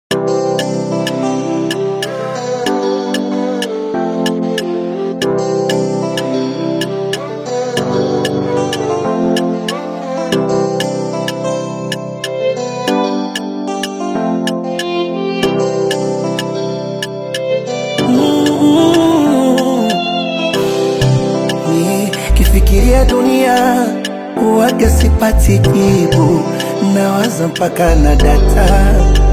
Nikifikiria dunia huwaga sipati jibu, nawaza mpaka na data.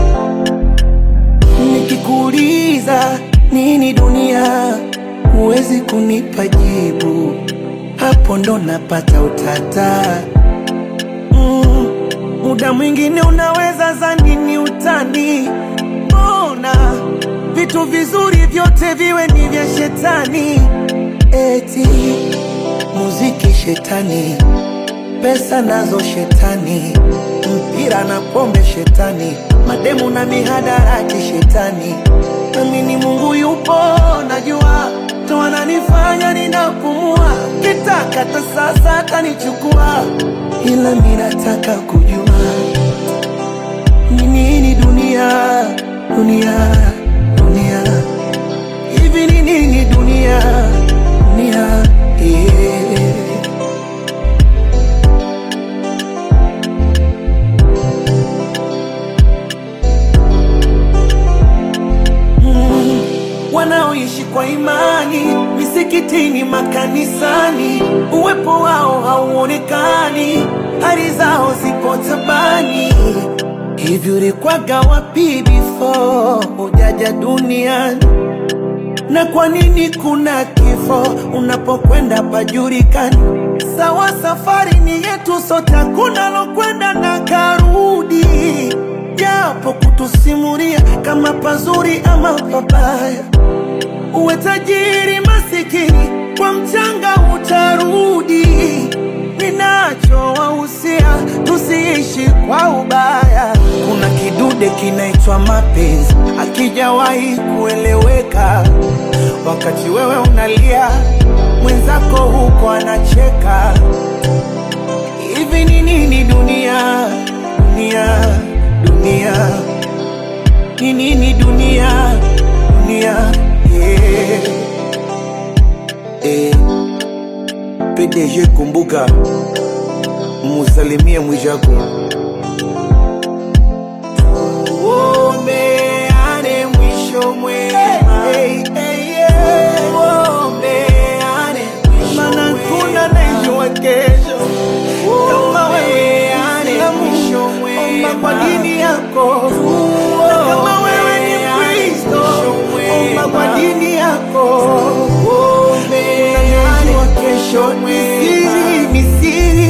Nikikuuliza nini dunia, huwezi kunipa jibu, hapo ndo napata utata. Mm, muda mwingine unaweza zani ni utani, mbona vitu vizuri vyote viwe ni vya shetani? Eti muziki shetani, pesa nazo shetani, mpira na pombe shetani, mademu na mihadarati shetani. Amini Mungu yupo, najua ndo ananifanya ninapumua, kitaka hata sasa atanichukua, ila mi nataka kujua ni nini dunia, dunia, dunia hivi ni nini dunia, dunia yeah. Mm, wanaoishi kwa imani misikitini, makanisani, uwepo wao hauonekani, hali zao ziko tabani. Hivi ulikwaga wapi before hujaja duniani? na kwa nini kuna kifo unapokwenda pajulikani? Sawa, safari ni yetu sote, hakuna lokwenda na karudi, japo kutusimulia kama pazuri ama pabaya. Uwe tajiri masikini, kwa mchanga utarudi. Ninachowahusia tusiishi kwa ubaya. Kuna kidude kinaitwa mapenzi, akijawahi kueleweka. Wakati wewe unalia, mwenzako huko anacheka. Hivi ni nini dunia, dunia, dunia? Ni nini dunia, dunia? Yeah. Eh. PDG kumbuka, musalimie Mwijaku. Tuombeane mwisho mwema. Tuombeane mwisho Maana kuna anayejua kesho kama wewe Muislamu, omba kwa dini yako. Na kama wewe ni Mkristo, omba kwa dini yako. Unajua kesho ni siri, ni siri.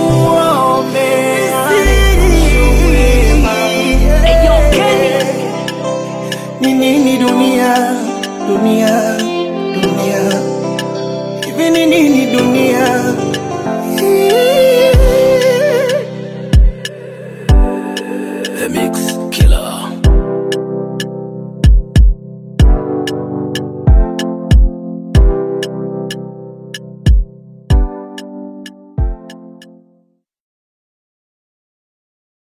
Ni nini dunia, dunia, dunia? Hivi ni nini